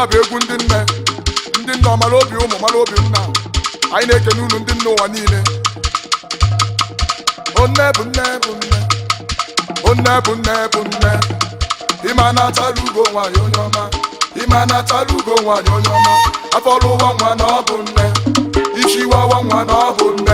ya bụ egwu ndị nne ndị nne ọmara obi ụmụ mara obi nna anyị na-ekene unu ndị nne ụwa niile onne bụ nne bụ nne onne bụ nne bụ nne ịma na-achala ugo nwaanyị onye ọma ịma na-achala ugo nwaanyị onye ọma afọlụ ụwa nwa na ọ bụ nne isi wawa nwa na ọ bụ nne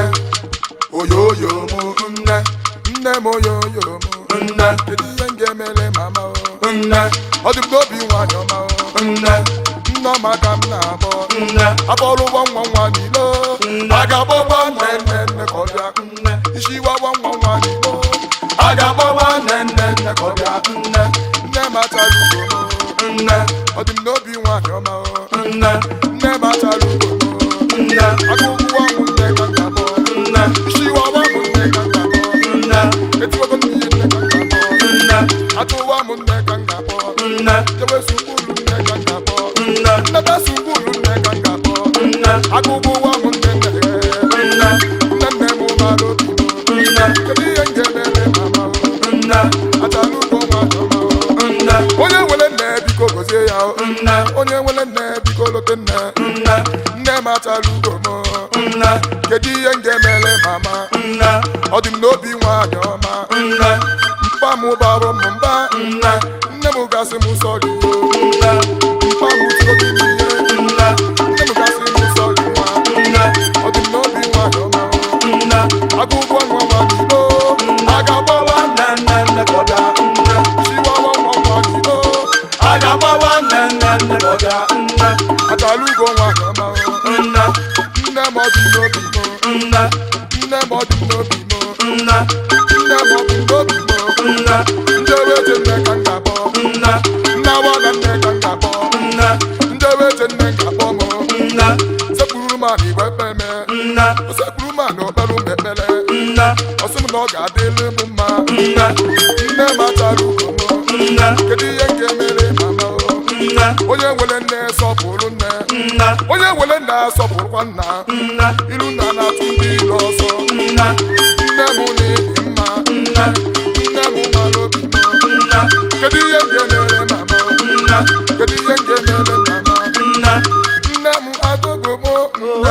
oyoyo mụ nne nne m oyoyo mụ nne kedu ihe m ga-emere mama o nne ọ dị m n'obi nwaanyị ọma o nne nne ọma ka m na-abọ nne afọlụ ụwa nwa nwa niile o. a ga-agbọgba nne nne nne ka ọ bịa nne isi wawa nwa nwa niile o. a ga-agbọgba nne nne nne ka ọ bịa nne nne m achala ugo m nne ọ dị m n'obi nwaanyị ọma o nne nne m achala ugo m nne agụgụ ọnwụ nne ka m ga-abọ nne isi wawa m nne ka m ga-abọ nne etiwego m ihe nne ka m ga-abọ nne atụwa m nne ka m ga-abọ nne jewe sukulu nne ka m ga-abọ nne nnebe sukulu nne ka m ga-abọ nne agụgụ ụwa m nne nne nne nne nne m mara obi m nne kedu ihe m ga-emere mama o nne achala ugo nwaanyị ọma o nne onye nwere nne biko gozie ya o nne onye nwere nne biko lote nne nne nne m achala ugo m nne kedu ihe m ga-emere mama nne ọ dị m n'obi nwaanyị ọma nne mpa m bara m mba nne nne m gasị m sọrị o nne mpa m tụrụ gị n'ihe nne nne m gasị m sọrị nwa nne ọ dị m n'obi nwaanyị ọma nne agụgwọ nwa nwa n'igbo a ga-agbawa nne nne nne ka ọ bịa nne chiwawa nwa nwa n'igbo a ga-agbawa nne nne nne ka ọ bịa nne achala ugo nwaanyị ọma nne nne m ọ dị m n'obi m nne nne m ọ dị m n'obi m nne nne m ọ dị m n'obi m nne ndị eweje nne ka m ga-akpọ nne nne awaga nne ka m ga-akpọ nne ndị eweje nne ga-akpọ m nne sekpuru m ana igwe ekpeme nne o sekpuru m ana okpere m ekpere nne ọsị m na ọ ga-adịrị m mma nne nne m achara ugo m nne kedu ihe m ga-emere mama o nne onye nwere nne sọpụrụ nne nne onye nwere nna asọpụrụkwa nna nne ilu nna na-atụ ndị ilu ọsọ nne nne m na-ebi mma nne nne m mara obi m nne kedu ihe m ga-emere mama nne kedu ihe m ga-emere mama nne nne m agụgụ m nne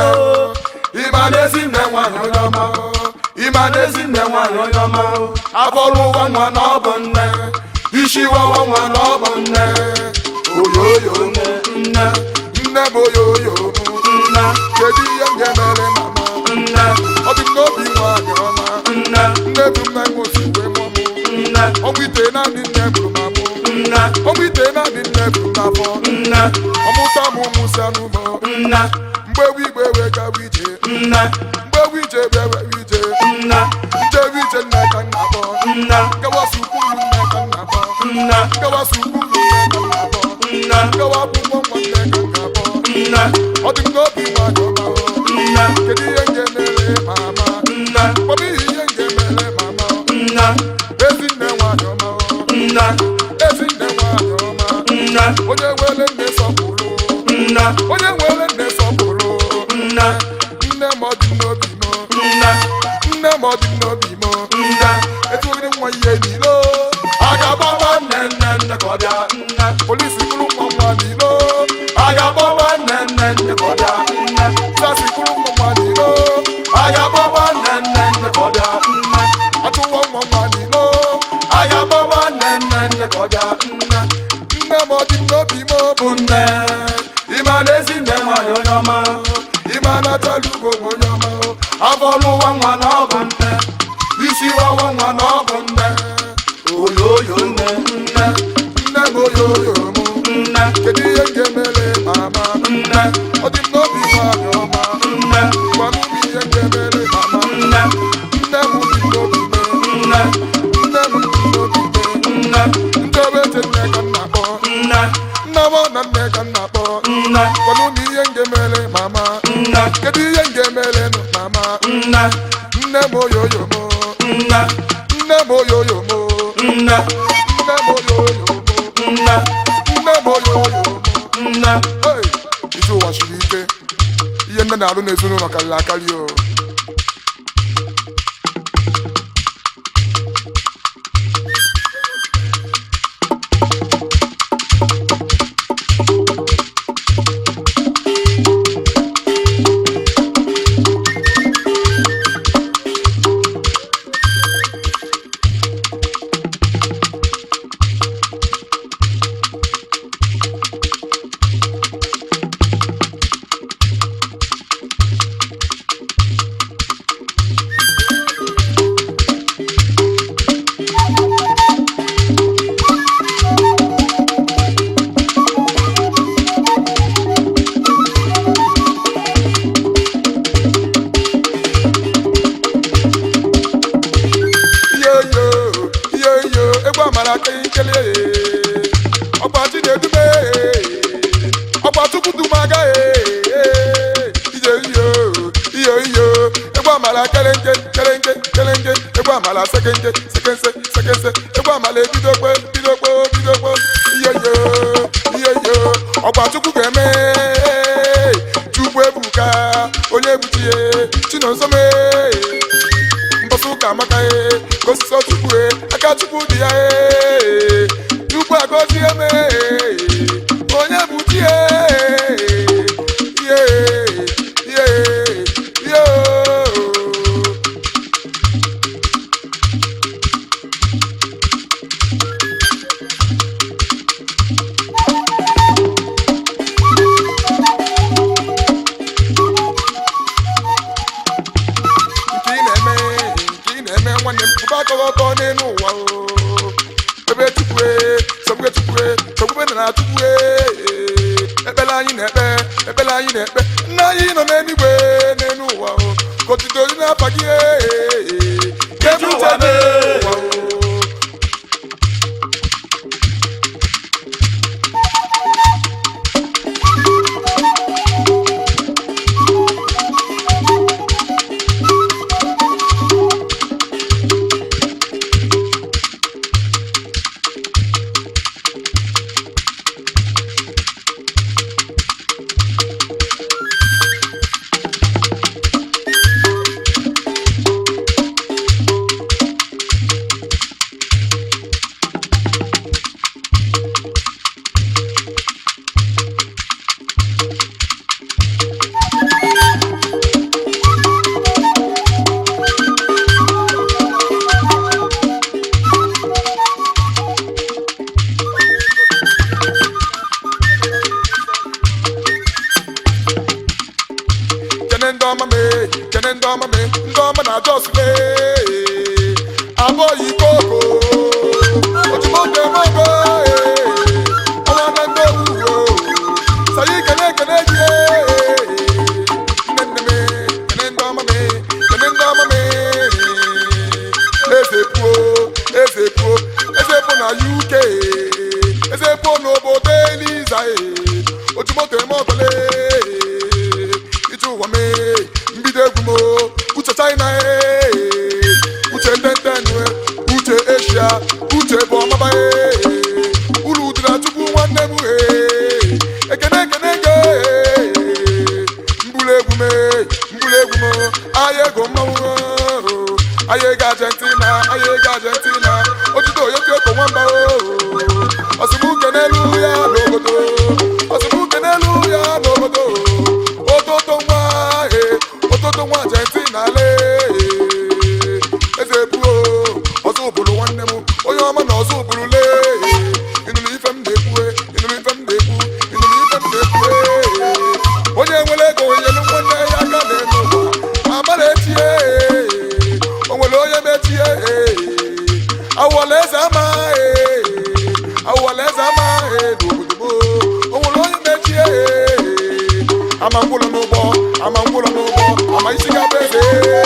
ịma n'ezi nne nwanyị onye ọma ịma n'ezi nne nwanyị onye ọma abọrụ ụwa nwa na ọ bụ nne isi wawa nwa na ọ bụ nne oyoyo nne nne nne m oyoyo nne kedu ihe m ga-emere mama nne ọ dị m n'obi nwanyị ọma nne nne bụ nne m osi wee mụọ m nne ọgwụ ite naanị nne bụrụ m amụ nne ọgwụ ite naanị nne bụrụ m afọ nne ọmụta m ụmụ si anụ m nne mgbe ewu igwe wee gawa ije nne mgbe ewu ije wee were ije nne njewe ije nne ka m na-akpọ nne gawa sukulu nne ka m na-akpọ nne gawa sukulu nne ka m na-akpọ nne gawa akwụkwọ nwa nne ka m ga-akpọ nne ọ dị m n'obi nwanyị ọma o nne kedu ihe m ga-emere mama nne kpọm ihe ihe m ga-emere mama nne ezi nne nwanyị ọma o nne ezi nne nwanyị ọma nne onye nwere nne sọpụrụ nne onye nwere nne sọpụrụ nne nne m ọ dị m n'obi m nne nne m ọ dị m n'obi m nne etughịrị nwa ihe niile a ga-agbawa nne nne nne ka ọ bịa nne polisi kụrụ nwa nwa niile a ga-agbawa nne nne nne ka ọ bịa nne sasi kụrụ nwa nwa niile a ga-agbawa nne nne nne ka ọ bịa nne atụwa nwa nwa niile a ga-agbawa nne nne nne ka ọ bịa nne nne m ọ dị m n'obi m bụ nne ịma n'ezi nne nwanyị onye ọma ịma na-achala ugo m onye ọma abọlụ ụwa nwa na ọ bụ nne isi wawa nwa na ọ bụ nne oyoyo nne nne nne m oyoyo m nne kedu ihe m ga-emere mama nne ọ dị m n'obi nwanyị ọma nne gwanụ m ihe m ga-emere mama nne nne m dị m n'obi m nne nne m dị m n'obi m nne ndị obeche nne ka m na-akpọ nne nna m na nne ka m na-akpọ nne gwanụ m ihe m ga-emere mama nne kedu ihe m ga-emere nụ mama nne nne m oyoyo m nne nne m oyoyo m nne nne m oyoyo m nne nne m oyoyo m nne Hey, ije ụwa siri ike ihe nne na-alụ n'ezinụlọ karịrị akarị o ọkwa chukwu dumaga ije iyo iyo iyo egwu amala kelenke kelenke kelenke egwu amala sekenke sekense sekense egwu amala ebidokpe bidokpe bidokpe iyo iyo iyo iyo ọkwa chukwu ga-eme chukwu ebuka onye ebuchie chinonsome mbọsị ụka amaka e gosisi chukwu e aka chukwu dị ya e chukwu agọzie me onye bụ chi e ihe ihe ihe nke ị na-eme nke ị na-eme nwanne m pụba akọghị ọtọ n'elu ụwa o ebe chukwue sogbue chukwue sogbue na na chukwue ekpere anyị na-ekpe ekpere anyị na-ekpe nna anyị nọ n'eluigwe n'elu ụwa o ka otito dị n'afa gị ka ebe uche dị n'ụwa o kene ndị ọma me kene ndị ọma me ndị ọma na jos me abụghị koko ojimoke mogo ọnwa na ndị owuwo sayi kene kene ji nne nne me kene ndị ọma me kene ndị ọma me eze puo eze puo eze puo na uk eze puo n'obodo eliza ojimoke mogole ije ụwa mee mbido egwu m uche china ee uche ntenten uche eshia uche bụ ọmaba ee uru dịra chukwu nwanne m ee ekene ekene ego ee mbụlụ egwu m ee mbụlụ egwu m ahịa ego mmanwụ ahịa ego argentina ahịa ego argentina otuto oyoko nwamba ọsịmuke n'elu ya n'obodo ọsịmuke n'elu ya n'obodo ototo nwa e ototo nwa argentina le eze buo ọzọ ụbụrụ nwanne m onye ọma na ọzọ ụbụrụ le ịnụrụ ife m na-ekwu ịnụrụ ife m na-ekwu ịnụrụ ife m na-ekwu onye nwere ego nyelu nwanne ya aka na-eme ụwa amara echie o nwere onye mechie awụwala eze ama awụwala eze ama n'obodo m o nwere onye mechie ama ngwụlọ n'ụgbọ ama ngwụlọ n'ụgbọ ama isi gaba eze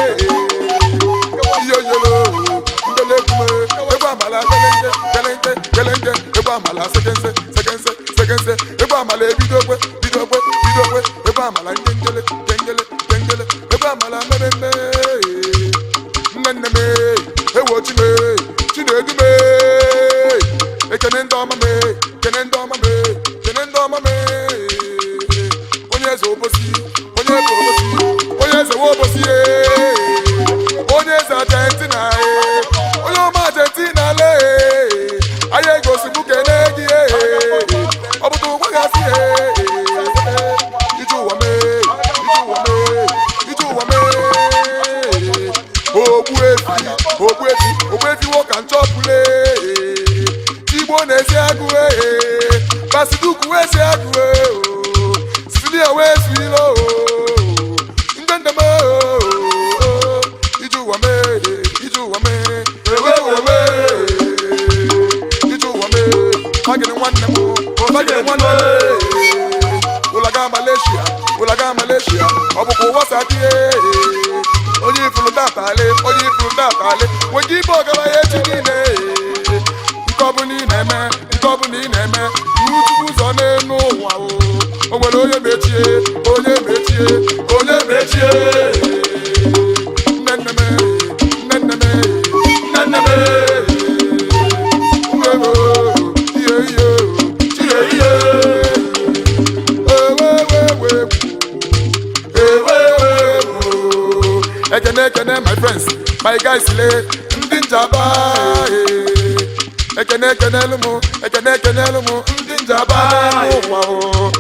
ihe oyelo ndele egwu egwu amala kelenge kelenge kelenge egwu amala sekense sekense sekense egwu amala ebidokwe bidokwe bidokwe egwu amala nkengele kengele kengele egwu amala mmemme nne nne m ewochi m chinedu m ekene ndị ọma m ekene ndị ọma m ekene ndị ọma m onye eze obosi onye eze obosi onye eze nwa obosi onye eze argentina onye ọma argentina le anya egosi m kene gị ọ bụtụ nwa gasị ije ụwa mee ije ụwa mee ije ụwa mee ogbu efi ogbu efi ogbu efi nwoke nchọpụle igbo na-esi agụ ee basiduku wee si agụ sicilia wee si ilo ndendem ije ụwa mee ije ụwa mee ewe ewe ije ụwa mee magịrị nwanne m magịrị nwanne m ụlaga malaysia ụlaga malaysia ọ bụkwa ụwa sadie onye ifuru tatale onye ifuru tatale nwoke ibe ọgaranya echi niile nke ọbụla ị na-eme nke ọbụla ị na-eme iwu chukwu ụzọ n'elu ụwa o o nwere onye mechie onye mechie onye mechie nne nne m nne nne m nne nne m uwewo ihe ihe chie ihe ewewewe ewewewo ekene ekene my friends my guys le ndị njaba eh. ekene ekenelu mụ ekene ekenelu mụ ndị njaba n'ụwa o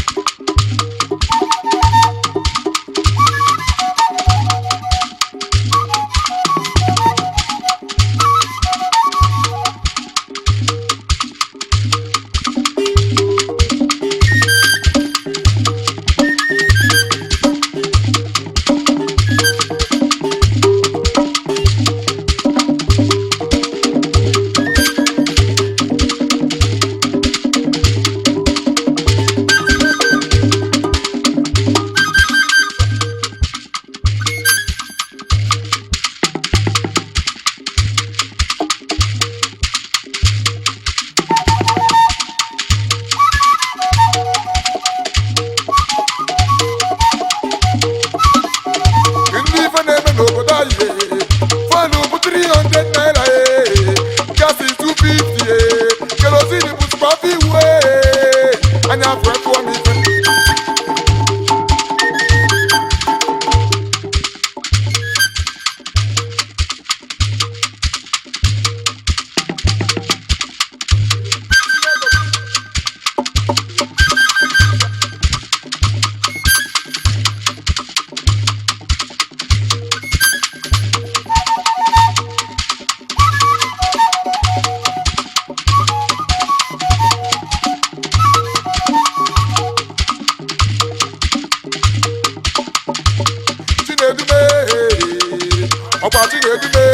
ndị ife na-eme n'obodo anyị fọnụ bụ 300 naira eh. gasi 250 eh. kerozin bụ spafi iwu eh. anya afọ efụọ m ife chinedume ọkwa chinedume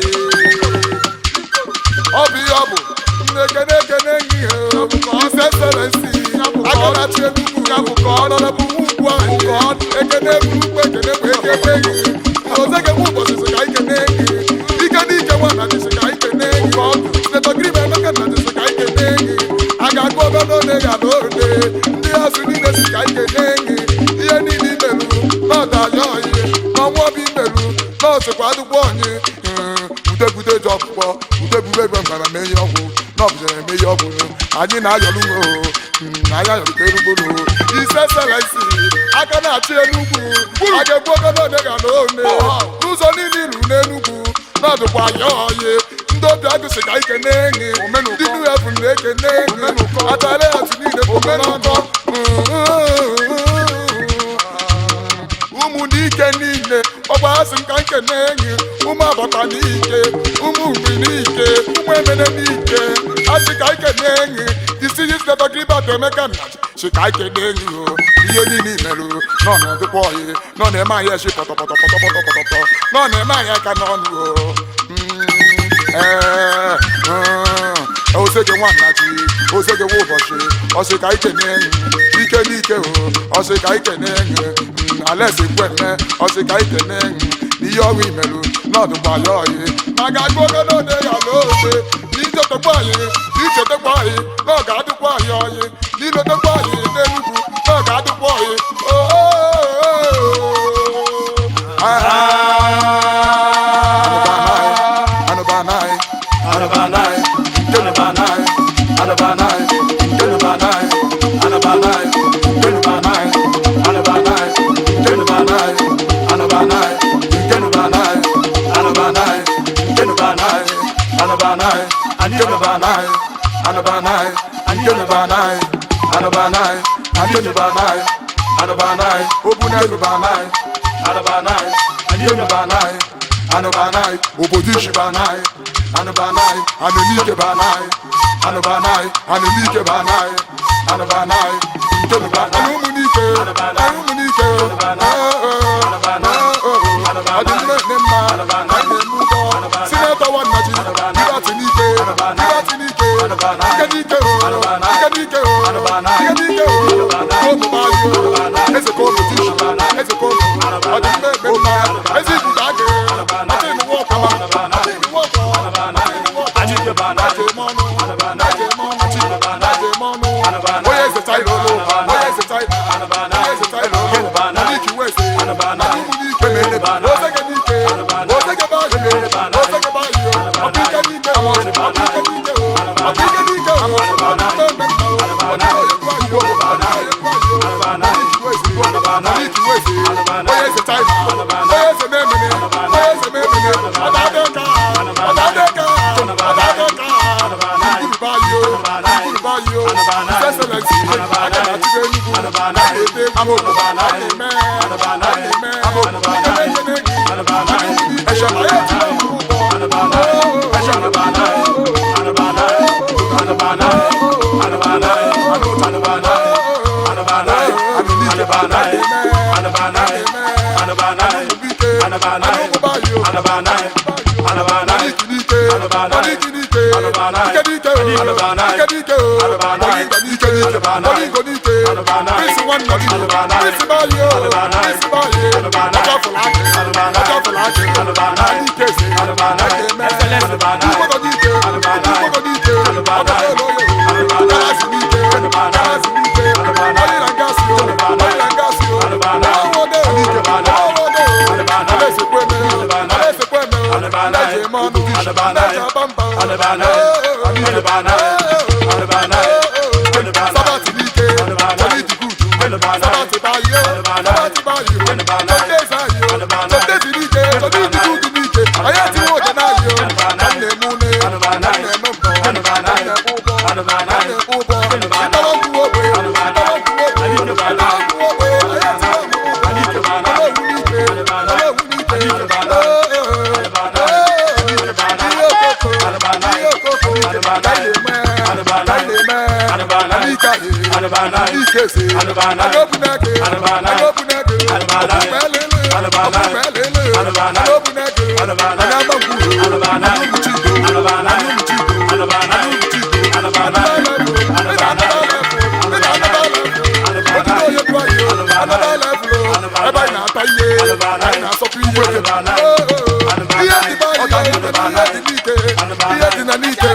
ọ bụ ihe ọ bụ ekene ekene ihe ise selensi aka na-achị enugwu ya bụ ka ọ nọrọ bụ ugwu ahụ ekene bụ ugwu ekene bụ ekene gị ozege bụ ụbọchị sị ka ikene gị ike n'ike nwa na dịsị ka ikene gị ka ọ bụ sinetọgiri ma emeka na dịsị ka ikene gị a ga-agụ obe n'one ya n'one ndị azụ niile si ka ikene gị ihe niile imerụ n'ọdụ anya ọyị n'ọnwa obi imerụ n'ọsịkwa adụgbọ onye udebude ji ọkpụkpọ udebube egbe mgbara mee ihe ọgwụ n'ọbụzara eme ihe ọgwụ anyị na-ayọrụ nwe o anya yọrụta erugboro ise selensi aka na-achị enugwu a ga-egbu oge n'one ga na one n'ụzọ niile iru n'enugwu n'ọdụkwa anya ọyị ndị obi agụsị ka ike na-enyi ndị nu efu na-ekene enyi atara atụ niile bụ omenụkọ ụmụ n'ike niile ọgba asị nka nkene enyi ụmụ abata n'ike ụmụ mgbe n'ike ụmụ emene n'ike asị ka ike na-enyi isi yi stetọgribat emeka nna si ka ike na-enyi o ihe niile imerụ nọ na-edukwa oyi nọ na-eme anyị echi pọtọpọtọpọtọpọtọpọtọ nọ na-eme anyị aka n'ọnụ o Mm, ee, mm, osege nwannachi osege nwa ụbọchị ọsị ka ike na-enyi ike n'ike o ọsị ka ike na-enyi alesi kweme ọsị ka ike na-enyi n'ihe ọrụ imerụ n'ọdụgba ya oyi ma ga-agụ oge n'ode ya n'obe n'ichetekwa anyị n'ichetekwa anyị na ọ ga-adịkwa anyị oyi n'ilotekwa anyị n'enugwu na ọ ga-adịkwa oyi anụbanai Anabanai, Anabanai, Anabanai, Anabanai, Anabanai, Anabanai, Anabanai, Anabanai, Anabanai, Anabanai, Anabanai, Anabanai, Anabanai, Anabanai, Anabanai, Anabanai, Anabanai, Anabanai, Anabanai, Obunelubanai, Anabanai, Anabanai, Anabanai, Obodishi banai, Anabanai, Anunike banai, Anabanai, Anunike banai, Anabanai, Anabanai, ụmụnike ụmụnike ọdịnihu dị mma anyị na-eme ụgwọ sinetọ nwannachi dịgatị n'ike dịgatị n'ike ike n'ike o ike n'ike o ike n'ike o omu maazị o eze ka omu tishi eze ka omu ọdịnihu eme mma ezi ibudo agị ọtị ịnụwa ọkwa ọtị ịnụwa ọkwa ọtị ịnụwa ọkwa Anike banai, Aje mọnụ, aje mọnụ, aje mọnụ, onye eze taịrị olu, onye eze taịrị His Excellency aka na-achịkwa Enugu a na-ete egwu a na-eme a na-eme ekene ekene gị Esha anyị etiwe mkpụrụ ụgbọ Sabati n'ike, Johnny the good. Sabati bayo, Sabati bayo, Sundays ayo, Sundays n'ike, Johnny the good n'ike. Anyị etiwo ụda n'ayo, na nna-eme une, na nna-eme mbọ, na nna-eme ụbọ, na nna-eme ụbọ. Ịtọrọ nkwu ogbe, ịtọrọ nkwu ogbe, ịtọrọ nkwu ogbe. Anyị etiwo ụda n'ike, ọlọ́run n'ike, ọlọ́run n'ike. Ihe okoko, ihe okoko, na-eme, na-eme, n'ike ahụ. Ikese, agobunage, agobunage, ọkùnfẹ́lẹ́lẹ́, ọkùnfẹ́lẹ́lẹ́, agobunage, anyamagbu, anumuchido, anumuchido, anumuchido, anabalafu, ịna anabalafu, ịna anabalafu, ojúlé onye bụ anyị o, anabalafu o, ebe anyị na-ata ihe, anyị na-asọpụ ihe, oo, ihe dị be anyị o, ihe dị n'ike, ihe dị na n'ike,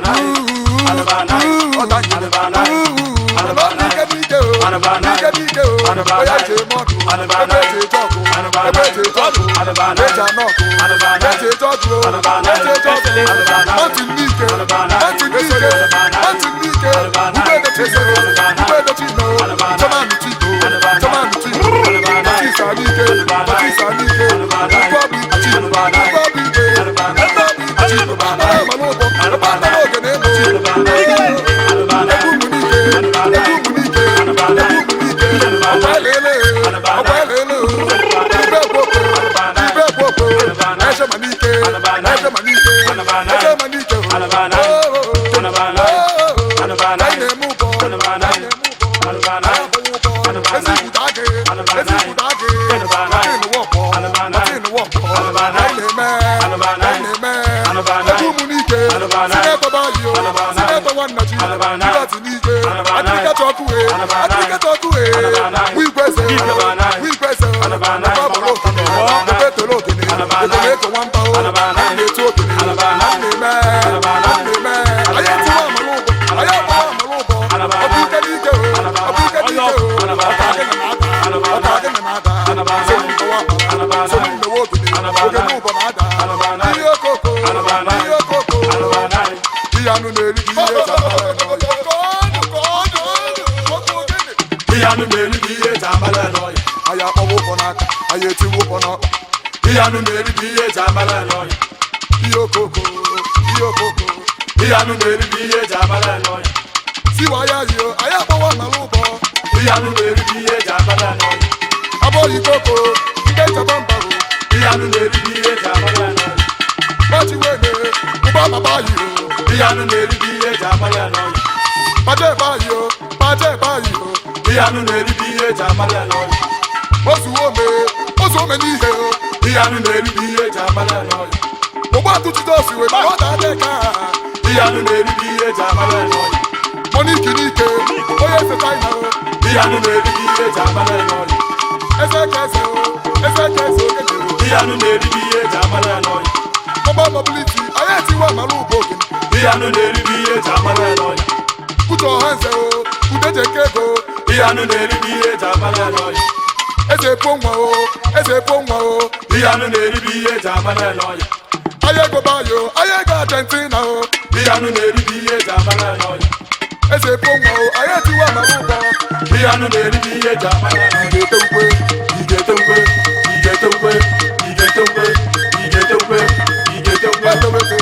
Iyanu na-eri bụ ihe eji amara n'ọnya. ihe okoko ihe okoko Iyanu na-eri bụ ihe eji amara n'ọnya. siwa ya yio anyị akpọwa mara ụbọ Iyanu na-eri bụ ihe eji amara n'ọnya. abọghị koko ndị nchebe mbago Iyanu na-eri bụ ihe eji amara n'ọnya. gbachiwene ụba baba yio Iyanu na-eri bụ ihe eji amara n'ọnya. baje ebe ayio baje ebe ayio Iyanu na-eri bụ ihe eji amara n'ọnya. ozuwo ome ozu ome n'ihe o Iyanu na-eri bụ ihe eji amara n'ọnya. ụgbọatụ jizọs wee ma ọ da-adị ka Iyanu na-eri bụ ihe eji amara n'ọnya. moniki n'ike onye eze china o Iyanu na-eri bụ ihe eji amara n'ọnya. eze ka eze o eze ka eze okenye o Iyanu na-eri bụ ihe eji amara n'ọnya. ọgba mobiliti anyị etiwe mara ụbọ oge Iyanu na-eri bụ ihe eji amara n'ọnya. kutu ọha nze o udeje nke ego Iyanu na-eri bụ ihe eji amara n'ọnya. eze epo nwa o eze epo nwa o Iyanu na-eri bụ ihe eji amara n'ọnya. anyị ego bayo anyị ego argentina o Iyanu na-eri bụ ihe eji amara n'ọnya. eze epo nwa o anyị etiwe mara ụbọ Iyanu na-eri bụ ihe eji amara n'ọnya. ga-ete ukwe Ị ga-ete ukwe, ị ga-ete ukwe, ị ga-ete ukwe, ị ga-ete ukwe, ị ga-ete ukwe. wete wete